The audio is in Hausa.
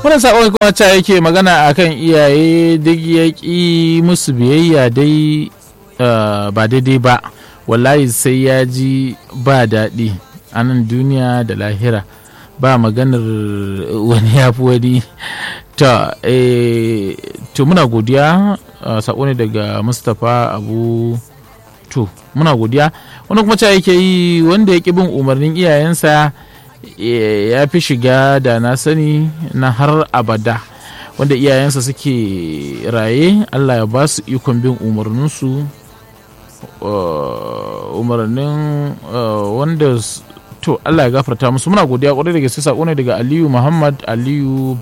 wannan sakon kuma ta yake magana akan iyaye duk ya ƙi musu biyayya dai ba daidai ba wallahi sai ya ji ba daɗi a nan duniya da lahira ba maganar wani ya fi wani ta to muna godiya sako ne daga mustapha abu to muna godiya wani kuma ta yake yi wanda ya ƙi bin umarnin iyayensa ya fi shiga da na sani na har abada wanda iyayensa suke raye allah ya ba su ikon bin umarninsu umarnin wanda to allah ya gafarta musu muna godiya kwarai da gaske sako ne daga aliyu muhammad aliyu